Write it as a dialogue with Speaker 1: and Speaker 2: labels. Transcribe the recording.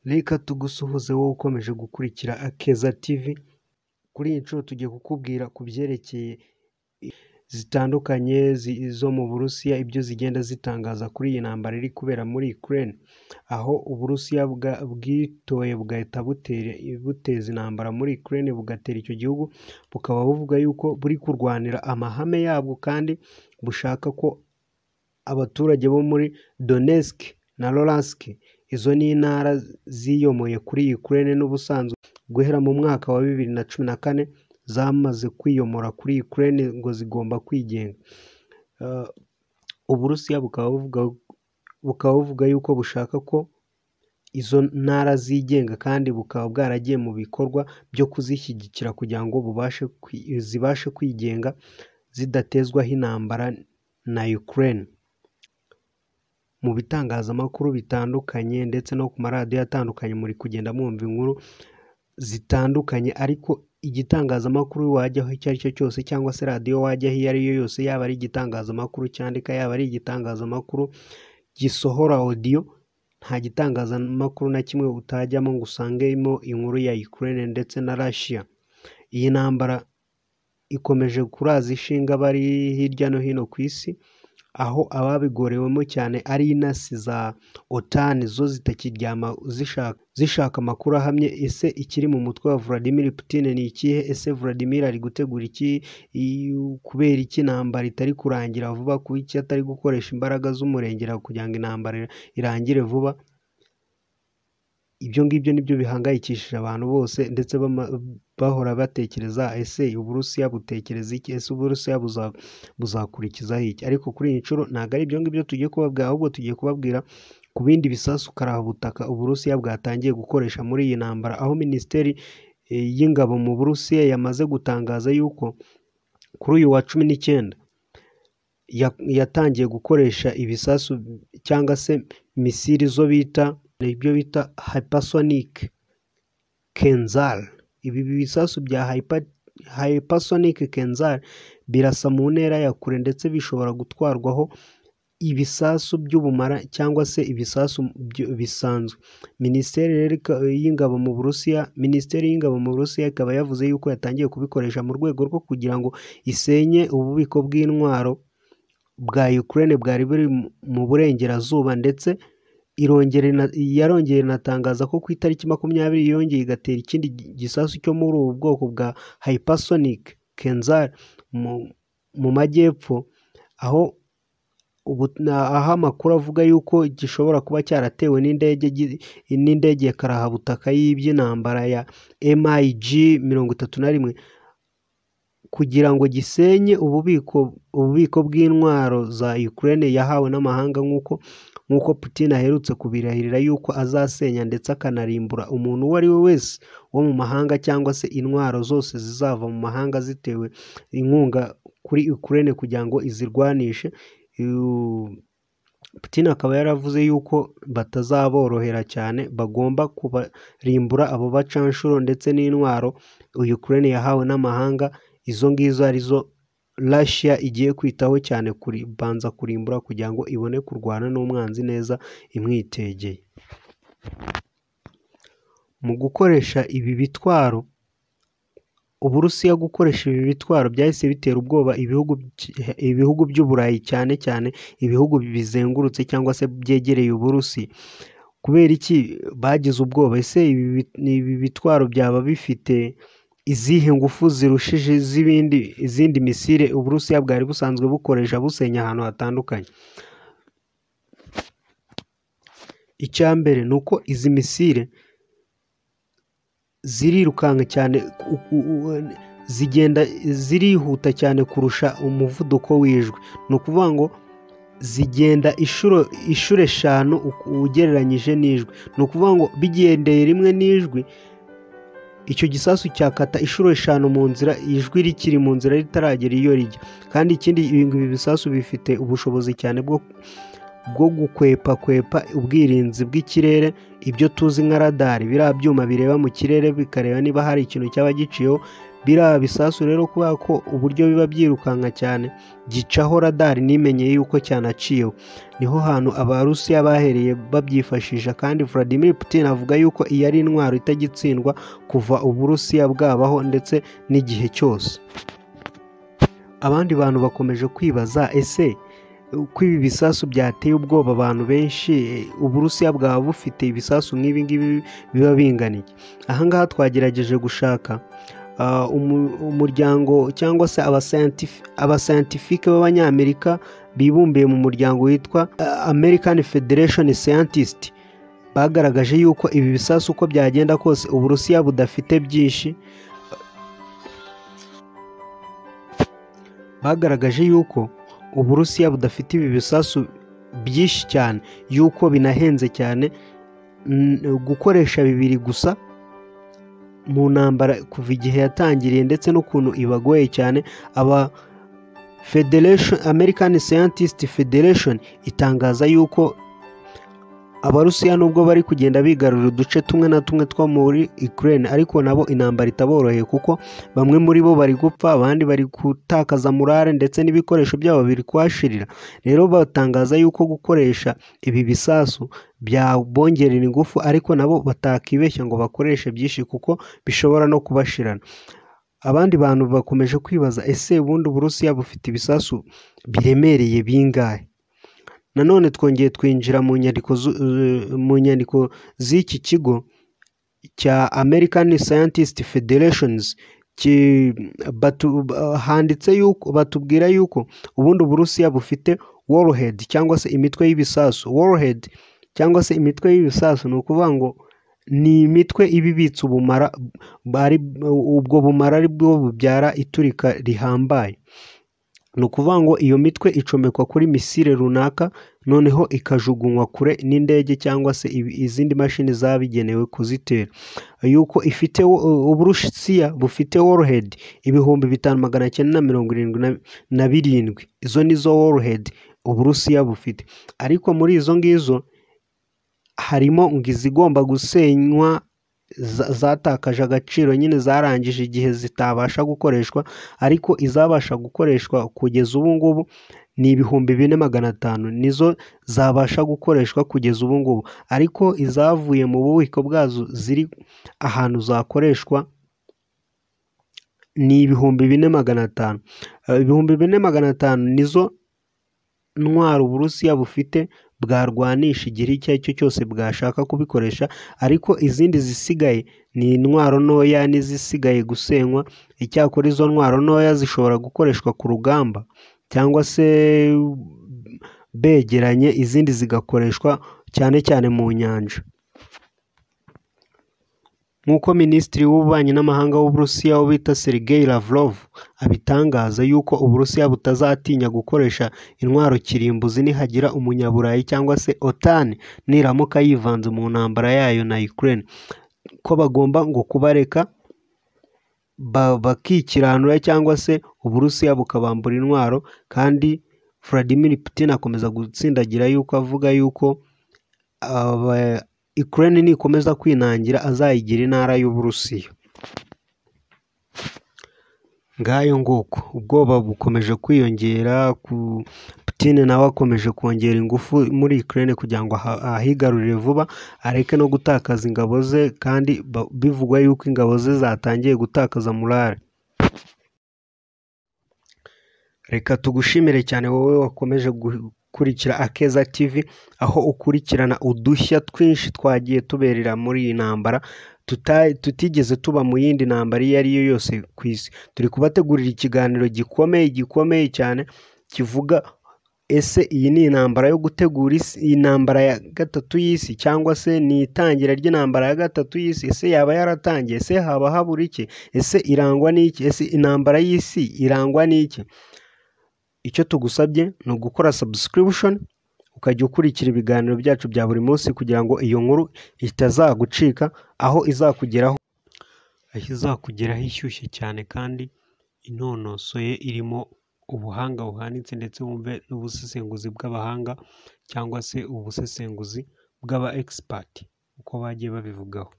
Speaker 1: Reka tugusuhuze wowe ukomeje gukurikira Akeza TV, kuri iyi nshuro tugiye kukubwira ku byerekeye zitandukanye zo mu Burusiya, ibyo zigenda zitangaza kuri iyi ntambara iri kubera muri Ukraine, aho Uburusiya bwitoye bugahita buteza intambara muri Ukraine bugatera icyo gihugu, bukaba buvuga yuko buri kurwanira amahame yabwo kandi bushaka ko abaturage bo muri Donetsk na Luhansk, izo ni intara ziyomoye kuri Ukraine n'ubusanzwe guhera mu mwaka wa bibiri na cumi na kane zamaze kwiyomora kuri Ukraine ngo zigomba kwigenga. Uburusiya bukaba buvuga yuko bushaka ko izo ntara zigenga kandi bukaba bwaragiye mu bikorwa byo kuzishyigikira kugira ngo zibashe kwigenga zidatezwaho intambara na Ukraine. Mu bitangazamakuru bitandukanye ndetse no ku maradiyo atandukanye muri kugenda mwumva inkuru zitandukanye, ariko igitangazamakuru wajyaho icyo ari cyo cyose cyangwa se radiyo wajyaho iyo ari yo yose, yaba ari igitangazamakuru cyandika, yaba ari igitangazamakuru gisohora odiyo, nta gitangazamakuru na kimwe utajyamo ngo usangemo inkuru ya Ukraine ndetse na Russia. Iyi ntambara ikomeje kuraza ishinga abari hirya no hino ku isi, aho ababigorewemo cyane ari intasi za OTAN zo zitakiryama zishaka amakuru ahamye, ese ikiri mu mutwe wa Vladimir Putin ni ikihe? Ese Vladimir ari gutegura iki? Kubera iki intambara itari kurangira vuba? Kuki atari gukoresha imbaraga z'umurengera kugira ngo intambara irangire vuba? Ibyo ngibyo ni byo bihangayikishije abantu bose ndetse bahora batekereza ese Uburusiya butekereza iki? Ese Uburusiya buzakurikizaho iki? Ariko kuri iyi nshuro ntabwo ari ibyo ngibyo tugiye kubabwira, ahubwo tugiye kubabwira ku bindi bisasu karabutaka Uburusiya bwatangiye gukoresha muri iyi ntambara, aho Minisiteri y'Ingabo mu Burusiya yamaze gutangaza yuko kuri uyu wa cumi n'icyenda yatangiye gukoresha ibisasu cyangwa se misiri zo bita ibyo bita hypersonic kenzal. Ibi bisasu bya hypersonic kenzal birasa mu ntera ya kure ndetse bishobora gutwarwaho ibisasu by'ubumara cyangwa se ibisasu bisanzwe. Minisiteri y'Ingabo mu Burusiya, Minisiteri y'Ingabo mu Burusiya ikaba yavuze yuko yatangiye kubikoresha mu rwego rwo kugira ngo isenye ububiko bw'intwaro bwa Ukraine bwari buri mu burengerazuba ndetse yarongeye inatangaza ko ku itariki makumyabiri yongeye igatera ikindi gisasu cyo muri ubu bwoko bwa hypersonic kenzal mu majyepfo, aho amakuru avuga yuko gishobora kuba cyaratewe n'indege ya karahabutaka y'iby'intambara ya MiG mirongo itatu na rimwe kugira ngo gisenye ububiko ububiko bw'intwaro za Ukraine yahawe n'amahanga nk'uko nk'uko Putin aherutse kubirahirira yuko azasenya ndetse akanarimbura umuntu uwo ari we wese wo mu mahanga cyangwa se intwaro zose zizava mu mahanga zitewe inkunga kuri Ukraine kugira ngo izirwanishe. Putin akaba yaravuze yuko batazaborohera cyane, bagomba kubarimbura abo bacanshuro ndetse n'intwaro Ukraine yahawe n'amahanga, izo ngizo arizo Russia igiye kwitaho cyane kubanza kurimbura kugira ngo ibone kurwana n'umwanzi neza imwitegeye. Mu gukoresha ibi bitwaro, Uburusiya gukoresha ibi bitwaro byahise bitera ubwoba ibihugu by'Uburayi cyane cyane ibihugu bizengurutse cyangwa se byegereye Uburusiya. Kubera iki bagize ubwoba? Ese ibi bitwaro byaba bifite izihe ngufu zirushije iz'ibindi izindi misile Uburusiya bwari busanzwe bukoresha busenya ahantu hatandukanye? Icya mbere ni uko izi misile zirirukanka cyane, zigenda zirihuta cyane kurusha umuvuduko w'ijwi. Ni ukuvuga ngo zigenda inshuro eshanu ugereranyije n'ijwi. Ni ukuvuga ngo bigendeye rimwe n'ijwi, icyo gisasu cyakata inshuro eshanu mu nzira ijwi rikiri mu nzira ritaragera iyo rijya. Kandi ikindi ibi bisasu bifite ubushobozi cyane bwo gukwepakwepa ubwirinzi bw'ikirere, ibyo tuzi nka radari, biriya byuma bireba mu kirere bikareba niba hari ikintu cyaba giciyeho biriya bisasu rero kubera ko uburyo biba byirukanka cyane gicaho radari nimenyeye yuko cyanaciyeho niho hantu abarusiya bahereye babyifashisha kandi Vladimir Putin avuga yuko iyi ari intwaro itagitsindwa kuva uburusiya bwabaho ndetse n'igihe cyose abandi bantu bakomeje kwibaza ese uko ibi bisasu byateye ubwoba abantu benshi uburusiya bwaba bufite ibisasu nk'ibi ngibi biba binganiye aha ngaha twagerageje gushaka ah, umu- umuryango cyangwa se abasayantifi- abasayantifike b'abanyamerika bibumbiye mu muryango witwa ah, american federation scientist bagaragaje yuko ibi bisasu uko byagenda kose uburusiya budafite byinshi bagaragaje yuko uburusiya budafite ibi bisasu byinshi cyane yuko binahenze cyane mm, gukoresha bibiri gusa mu ntambara kuva igihe yatangiriye ndetse n'ukuntu ibagoye cyane aba Federation, American Scientist Federation itangaza yuko abarusiya nubwo bari kugenda bigarurira uduce tumwe na tumwe two muri Ukraine ariko nabo intambara itaboroheye kuko bamwe muri bo bari gupfa abandi bari gutakaza morale ndetse n'ibikoresho byabo biri kuhashirira rero batangaza yuko gukoresha ibi bisasu byabongerera ingufu ariko nabo batakibeshya ngo bakoreshe byinshi kuko bishobora no kubashirana abandi bantu bakomeje kwibaza ese ubundi uburusiya bufite ibisasu biremereye bingahe nanone twongeye twinjira mu nyandiko zu- eh, mu nyandiko z'iki kigo cya american scientist federations ki- batu- ba- handitse yuko batubwira yuko ubundi uburusiya bufite warhead cyangwa se imitwe y'ibisasu warhead cyangwa se imitwe y'ibisasu ni ukuvuga ngo ni imitwe iba ibitse ubumara bari ubwo bumara ari bwo bubyara iturika rihambaye ni ukuvuga ngo iyo mitwe icomekwa kuri misile runaka noneho ikajugunywa kure n'indege cyangwa se ibi- izindi mashini zabigenewe kuzitera yuko ifite wo- uburusiya bufite warhead ibihumbi bitanu magana cyenda na mirongo irindwi na- na birindwi izo ni zo warhead uburusiya bufite ariko muri izo ngizo harimo ngo izigomba gusenywa za- zatakaje agaciro nyine zarangije igihe zitabasha gukoreshwa ariko izabasha gukoreshwa kugeza ubu ngubu ni ibihumbi bine magana atanu nizo zabasha gukoreshwa kugeza ubu ngubu ariko izavuye mu bubiko bwazo ziri ahantu zakoreshwa ni ibihumbi bine magana atanu Eh, ibihumbi bine magana atanu nizo ntwaro uburusiya bufite bwarwanisha igihe icyo ari cyo cyose bwashaka kubikoresha ariko izindi zisigaye ni intwaro ntoya n'izisigaye gusenywa icyakora izo ntwaro ntoya zishobora gukoreshwa ku rugamba cyangwa se begeranye izindi zigakoreshwa cyane cyane mu nyanja nk'uko minisitiri w'ububanyi n'amahanga w'uburusiya ubita sergei lavrov abitangaza yuko uburusiya butazatinya gukoresha intwaro kirimbuzi nihagira umunyaburayi cyangwa se otan niramuka yivanze mu ntambara yayo na ukraine ko bagomba ngo kubareka ba- bakikiranura cyangwa se uburusiya bukabambura intwaro kandi vladimir putin akomeza gutsindagira yuko avuga yuko aba- Ukraine nikomeza kwinangira azayigira intara y'Uburusiya ngayo nguko ubwoba bukomeje kwiyongera ku Putin nawe akomeje kongera ingufu muri Ukraine kugira ngo aha- ahigarurire vuba areke no gutakaza ingabo ze kandi ba- bivugwa yuko ingabo ze zatangiye gutakaza morale reka tugushimire cyane wowe wakomeje gukurikira akeza tv aho ukurikirana udushya twinshi twagiye tuberera muri iyi ntambara tuta- tutigeze tuba mu yindi ntambara iyo ari yo yose ku isi turi kubategurira ikiganiro gikomeye gikomeye cyane kivuga ese iyi ni intambara yo gutegura isi iyi ntambara ya gatatu y'isi cyangwa se ni itangira ry'intambara ya gatatu y'isi ese yaba yaratangiye ese haba habura iki ese irangwa n'iki ese intambara y'isi irangwa n'iki icyo tugusabye ni ugukora subscription ukajya ukurikira ibiganiro byacu bya buri munsi kugira ngo iyo nkuru itazagucika aho izakugeraho aho izakugeraho ishyushye cyane kandi inonosoye irimo ubuhanga buhanitse ndetse wumve n'ubusesenguzi bw'abahanga cyangwa se ubusesenguzi bw'aba expert uko bagiye babivugaho